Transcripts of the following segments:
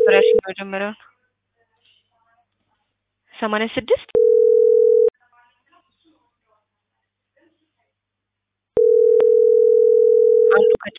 ነበር ያልሽኝ መጀመሪያውን? ሰማንያ ስድስት አንዱ ከ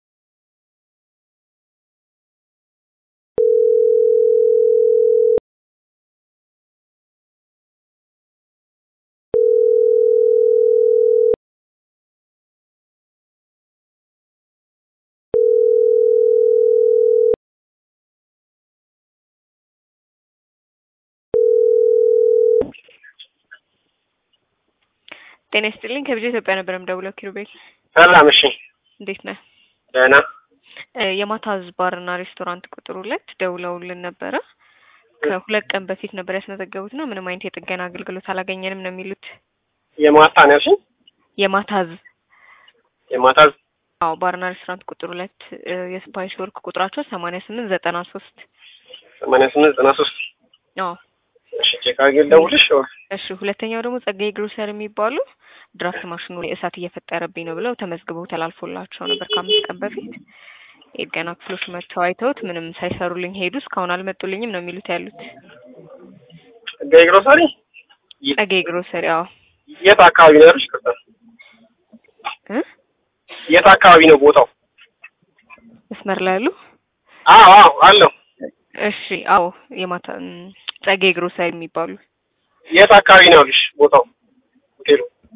ጤና ይስጥልኝ ከብዙ ኢትዮጵያ ነበር የምደውለው። ኪሩቤል ሰላም። እሺ እንዴት ነህ? ደህና። እ የማታዝ ባርና ሬስቶራንት ቁጥር ሁለት ደውለውልን ነበረ። ከሁለት ቀን በፊት ነበር ያስመዘገቡት እና ምንም አይነት የጥገና አገልግሎት አላገኘንም ነው የሚሉት። የማታ ነው ያልሽኝ? የማታዝ የማታ አዎ ባርና ሬስቶራንት ቁጥር ሁለት እ የስፓይስ ወርክ ቁጥራቸው ሰማንያ ስምንት ዘጠና ሶስት ሰማንያ ስምንት ዘጠና ሶስት አዎ እሺ ቼክ አድርጌ ልደውልሽ። እሺ ሁለተኛው ደግሞ ጸጋዬ ግሮሰር የሚባሉ ድራፍት ማሽኑ ላይ እሳት እየፈጠረብኝ ነው ብለው ተመዝግበው ተላልፎላቸው ነበር ከአምስት ቀን በፊት። የጥገና ክፍሎች መጥተው አይተውት ምንም ሳይሰሩልኝ ሄዱ። እስካሁን አልመጡልኝም ነው የሚሉት ያሉት። ጸጋዬ ግሮሰሪ ጸጋዬ ግሮሰሪ አዎ የት አካባቢ ነው ያሉሽ? ቅርታ እ የት አካባቢ ነው ቦታው? መስመር ላይ ያሉ አዎ አዎ አለው። እሺ አዎ የማታ እም፣ ጸጋዬ ግሮሰሪ የሚባሉ የት አካባቢ ነው ያሉሽ ቦታው? ሆቴሉ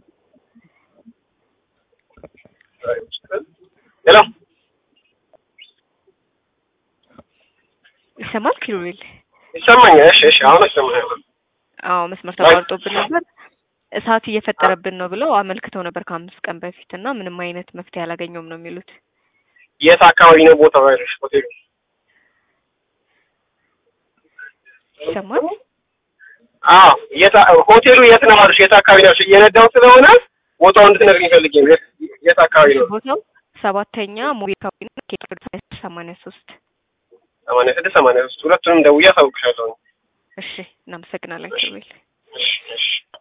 ሄሎ ይሰማል ኪሩቤል? ይሰማኛል። እሺ እሺ አሁን ይሰማኛል። አዎ መስመር ተቋርጦብን ነበር። እሳት እየፈጠረብን ነው ብለው አመልክተው ነበር ከአምስት ቀን በፊት እና ምንም አይነት መፍትሄ አላገኘውም ነው የሚሉት። የት አካባቢ ነው ቦታው ያሉሽ ሆቴሉ? ይሰማል? አዎ የት ሆቴሉ የት ነው ያሉሽ? የት አካባቢ ነው ያሉሽ? እየነዳሁ ስለሆነ ቦታው እንድትነግሪኝ ፈልጌ ነው። የት የት አካባቢ ነው? ቦታው ሰባተኛ ሞቢ አካባቢ ነው። ኬክ ሰማንያ ሶስት ሰማንያ ስድስት ሰማንያ ሶስት ሁለቱንም ደውዬ አሳውቅሻለሁ። እሺ እናመሰግናለን ኪሩቤል። እሺ እሺ